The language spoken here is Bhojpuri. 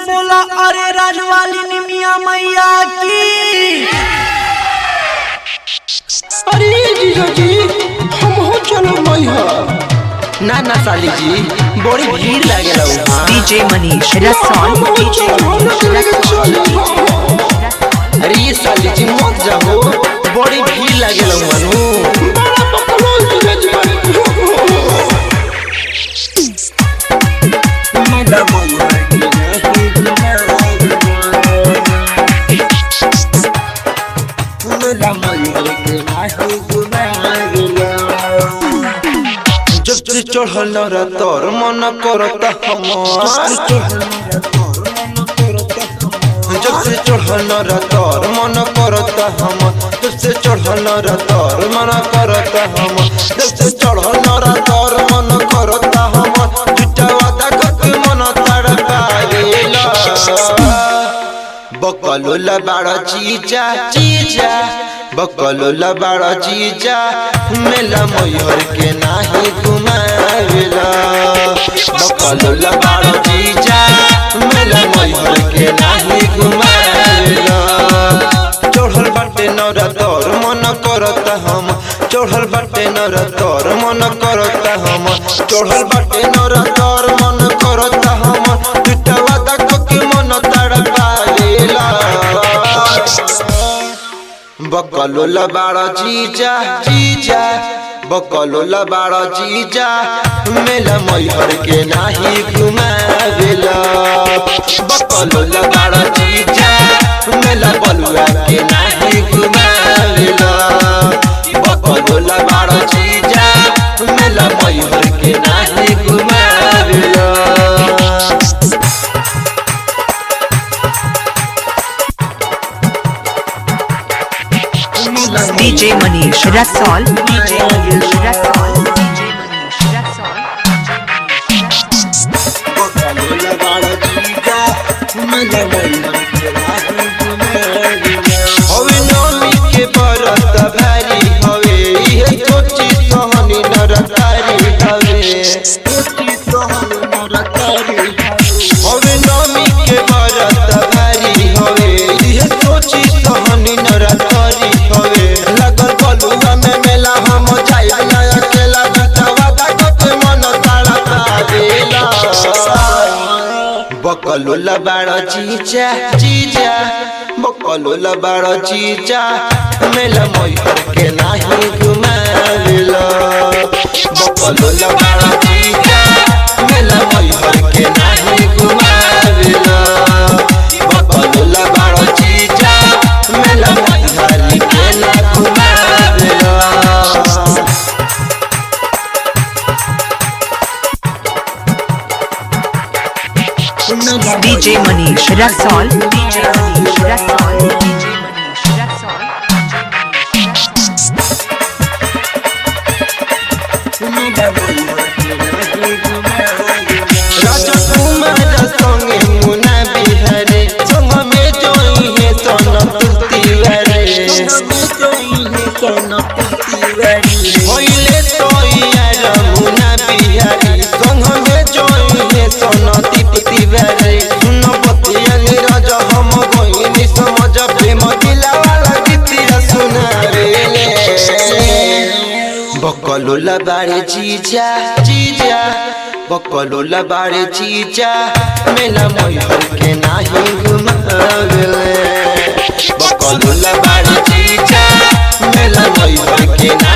बोला अरे राजवाली निमिया मैया की अरे जीजा जी हम हो चलो मैया ना ना साली जी बड़ी भीड़ लागेला वहाँ DJ Manish Rason DJ Manish Rason अरे ये साली जी मत जाओ बड़ी भीड़ लागेला वहाँ नु बड़ा बकलोल जीजा जी जब से चढ़ल न तोर मन करता हमार जब से चढ़ल न तोर मन करता हम जब से चढ़ल न तोर मन करता हम जब से चढ़ल न तोर मन करता हम झूठा वादा करके मन तड़पाएला बकलो लबाड़ा चीजा चीजा बकलो लबाड़ा चीजा मेला मयूर के नाही घुमावेला बकलो लबाड़ा चीजा मेला मयूर के नाही घुमावेला चढ़ल बाटे नौरा तोर मन करता हम चढ़ल बाटे नौरा तोर मन करता हम चढ़ल बाटे नौरा तोर मन करता हम झूठा वादा के मन तड़पावेला बकलो लबाड़ा जीजा जीजा बकलो लबाड़ा जीजा मेला मैहर के नाही घुमावेला बकलो लबाड़ा जीजा मेला बलुआ के नाही घुमावेला बकलो लबाड़ा जीजा मेला मैहर के नाही घुमावेला DJ Manish Rason DJ Manish Rason DJ Manish Rason हवे नमी के बरत भारी हवे इहे सोची सहनी नरकारी हवे हवे नमी के बरत भारी हवे इहे सोची सहनी नरकारी हवे लगल बलुआ में मेला हम जाइब ना अकेला बितवा के मन ताड़ा तारेला बकलो लबाड़ा जीजा जीजा बकलो लबाड़ा जीजा मेला मैहर के नाही घुमावेला बकलो लबाड़ा जीजा मेला मैहर के नाही घुमावेला बकलो लबाड़ा जीजा मेला मैहर के ना घुमावेला DJ Manish Rason DJ Manish Rason DJ Manish Rason राजकुमार संगे मुना बिहारे संग में जोई है सोनपुर तिवारी होइले तो यार मुना बिहारी संग में जोई है सोनदीप तिवारी सुन बतिया नीरज हम गोइनी समझ प्रेम दिला वाला गीतिया सुना रे बकलो लबारे जीजा जीजा बकलो लबारे जीजा मेला मैहर के नाही घुमावेले बकलो लबारे जीजा मेला मैहर के नाही